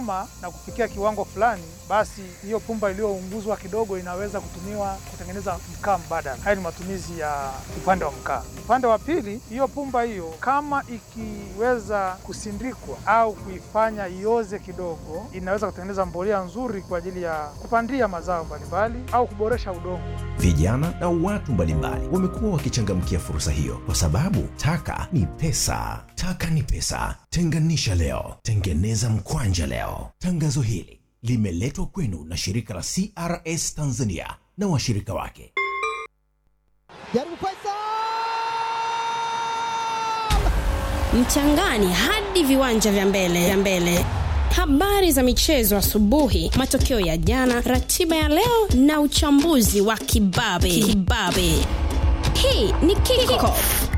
ikikomaa na kufikia kiwango fulani, basi hiyo pumba iliyounguzwa kidogo inaweza kutumiwa kutengeneza mkaa mbadala. Haya ni matumizi ya upande wa mkaa. Upande wa pili, hiyo pumba hiyo kama ikiweza kusindikwa au kuifanya ioze kidogo, inaweza kutengeneza mbolea nzuri kwa ajili ya kupandia mazao mbalimbali au kuboresha udongo. Vijana na watu mbalimbali wamekuwa wakichangamkia fursa hiyo kwa sababu taka ni pesa. Taka ni pesa. Tenganisha leo, tengeneza mkwanja leo. Tangazo hili limeletwa kwenu na shirika la CRS Tanzania na washirika wake. Jaribu Faisal! mchangani hadi viwanja vya mbele vya mbele habari za michezo asubuhi matokeo ya jana ratiba ya leo na uchambuzi wa kibabe kibabe hii ni kickoff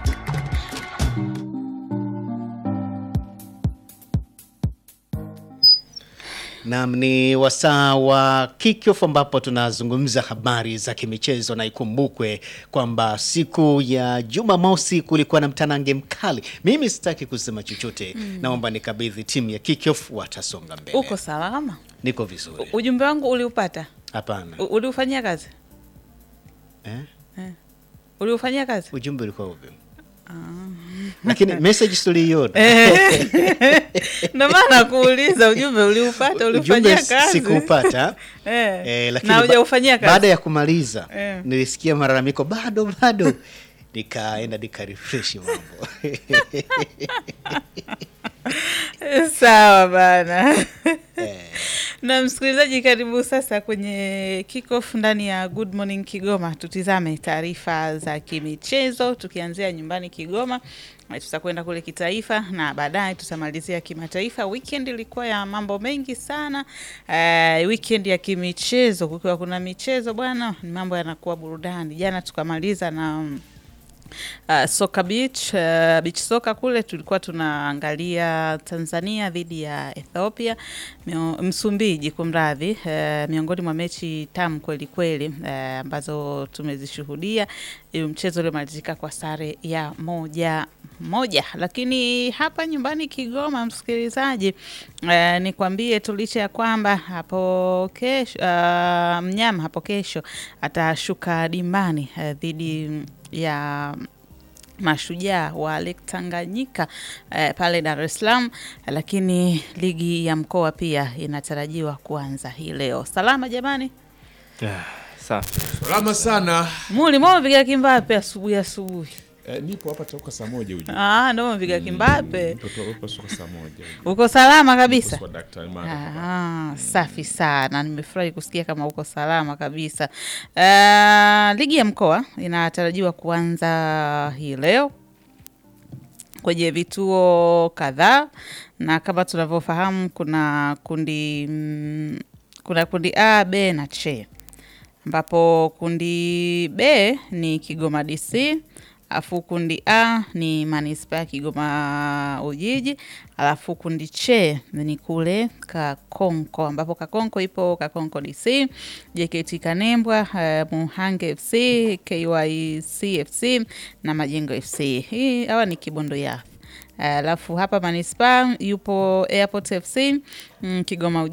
Naam, ni wasaa wa kickoff ambapo tunazungumza habari za kimichezo, na ikumbukwe kwamba siku ya Jumamosi kulikuwa na mtanange mkali. Mimi sitaki kusema chochote, naomba nikabidhi timu ya kickoff, watasonga mbele. Uko salama? Niko vizuri? Ujumbe wangu uliupata? Hapana. U- Uliufanyia kazi? Eh? Uliufanyia kazi? Ujumbe ulikuwa upi? Lakini message tuliiona. Ndio maana kuuliza ujumbe uliupata, uliufanyia Ujumbe kazi? sikupata. Eh. Eh, lakini na ba- hujaufanyia kazi? baada ya kumaliza Eh. nilisikia malalamiko bado bado, nikaenda nikarefresh mambo Sawa bana. Na msikilizaji, karibu sasa kwenye kickoff ndani ya Good Morning Kigoma. Tutizame taarifa za kimichezo tukianzia nyumbani Kigoma, na tutakwenda kule kitaifa na baadaye tutamalizia kimataifa. Weekend ilikuwa ya mambo mengi sana. Uh, weekend ya kimichezo, kukiwa kuna michezo bwana, mambo yanakuwa burudani. Jana tukamaliza na mm, Uh, soka beach uh, beach soka kule tulikuwa tunaangalia Tanzania dhidi ya Ethiopia mio, Msumbiji kumradhi, uh, miongoni mwa mechi tamu kweli kweli uh, ambazo tumezishuhudia. Hiyo mchezo uliomalizika kwa sare ya moja moja, lakini hapa nyumbani Kigoma, msikilizaji, uh, nikwambie tu licha ya kwamba hapo kesho uh, mnyama hapo kesho atashuka dimbani uh, dhidi ya mashujaa wa Lake Tanganyika eh, pale Dar es Salaam, lakini ligi ya mkoa pia inatarajiwa kuanza hii leo. Salama jamani, Safi. Salama sana. muli mwamepiga kimbape asubuhi asubuhi. Eh, nipo hapa toka saa moja ujue. Ah, ndo mwamepiga kimbape. Mtoto wako toka saa moja. Uko salama kabisa? Kwa daktari Mara. Ah, safi sana, nimefurahi kusikia kama uko salama kabisa. Uh, ligi ya mkoa inatarajiwa kuanza hii leo kwenye vituo kadhaa, na kama tunavyofahamu kuna kundi mm, kuna kundi A, B na C, ambapo kundi B ni Kigoma DC alafu kundi A ni manispaa ya Kigoma Ujiji, alafu kundi C ni kule Kakonko, ambapo Kakonko ipo Kakonko DC, JKT Kanembwa, uh, Muhange FC, KYC FC na Majengo FC. Hii hawa ni Kibondo ya alafu hapa manispaa yupo Airport FC, mm, Kigoma Ujiji